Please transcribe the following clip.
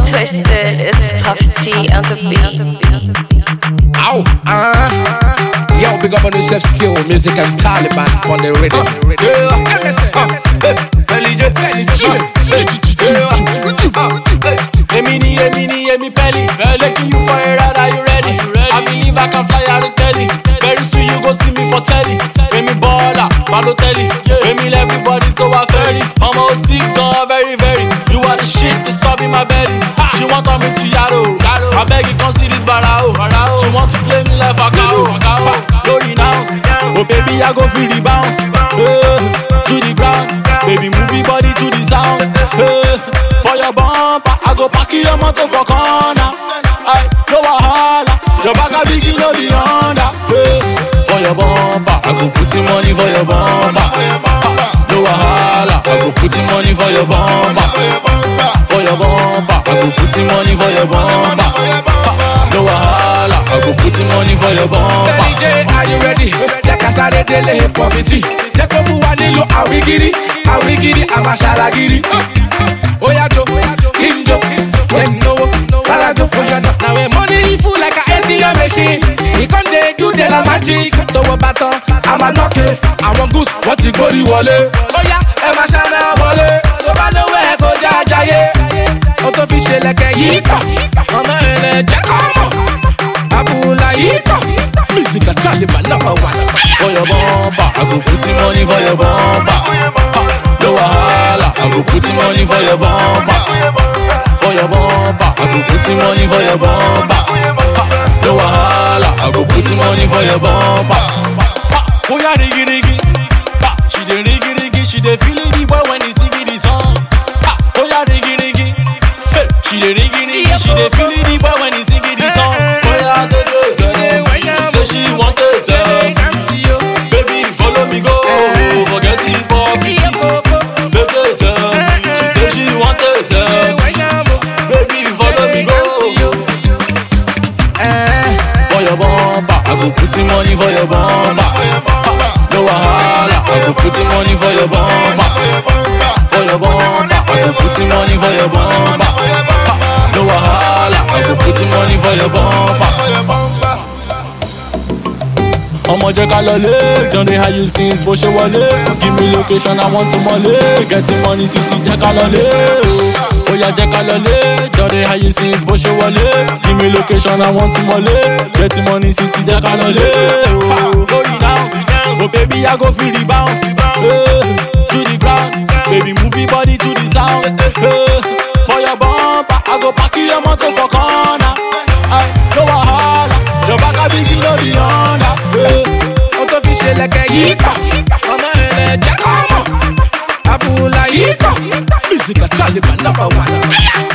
twisted. It's Puff T on the beat. Ow, uh. Yo, big up on yourself still. Music and Taliban on the rhythm. Emi ni, emi ni, emi pelly. Taking you for a ride, are you ready? I believe I can fly out of telly. Very soon you go see me for telly. Emi baller, Balotelli. Emi everybody to a ferry. I'm all sick, gone very, very. You are the shit, disturbing my belly. She want on me to Yaro. I beg you, come see this barao. She want to play me like a cow. No renounce. Oh baby, I go feel the bounce. Eh, to the ground. Baby, move your body to the sound. Eh, for your bumper, I go pack your motor for corner. I no wahala. Your back a big, no be under. Eh, for your bumper, I go put the money for your bumper. No wahala. I go put the money for your bumper. For your bumper, I go put the money for your bumper. No wahala. I go put the money for your bumper. DJ, are you ready? Jẹ́ ká sáré délé pọ̀fìtì. Jẹ́ kó fún wa nílò àwígírí. Àwígírí àmàṣàlàgírí. Ó yá jó, kí n jó, jẹ́ n náwó, rárá jó, ó yá ná. Na when money full like a ATM machine. E come dey do the la magic. Tówó bá tán, a máa nọ́ọ̀kì. Àwọn goose wọ́n ti gbórí wọlé. Ó yá ẹ máa ṣáná wọlé. Tó bá lówó ẹ̀ kó já jayé. Ó tó fi ṣe lẹ̀kẹ̀ yìí pọ̀. Ọmọ ẹ̀rẹ̀ jẹ́ kọ́ mọ̀. Abúlá yìí pọ̀. Music and Taliban number one. for your bumper. I go put the money for your bumper. No wahala. I go put the money for your bumper. For your bumper. I go put the money for your bumper. No wahala. I go put the money for your bumper. Oh yeah, diggy diggy. Ha, She dey diggy diggy. She dey feel it the boy when he sing the song. Ha, Oh yeah, diggy diggy. Hey, She dey diggy diggy. She dey feel it the boy when he sing the song. Oh yeah, diggy diggy. She say she want a selfie. Baby, follow me go. Forget the poverty. Take a selfie. She say she want a selfie. Baby, follow me go. For your bumper, I go put the money for your bumper. No wahala, I go put the money for your bumper. For your bumper, I go put the money for your bumper. No wahala, I go put the money for your bumper. ọmọ jẹ́ ká lọlé don dey hide you since bó ṣe wọlé give me location i want to mọ̀lé getting money sisi jẹ́ ká lọlé o ó yá jẹ́ ká lọlé don dey hide you since bó ṣe wọlé give me location i want to mọ̀lé getting money sisi jẹ́ ká lọlé o. go renounce oh baby i go feel the bounce eh, to the ground baby move your body to the sound eh, for your bumper i go park your motor for corner Aye, no wahala your back a big no be under. eh. Ó tó fi ṣe lẹ̀kẹ̀ yìí pọ̀. Ọmọ ẹ̀rẹ̀ jẹ́ kọ́ mọ̀. Abúlá yìí pọ̀. Music and Taliban number one.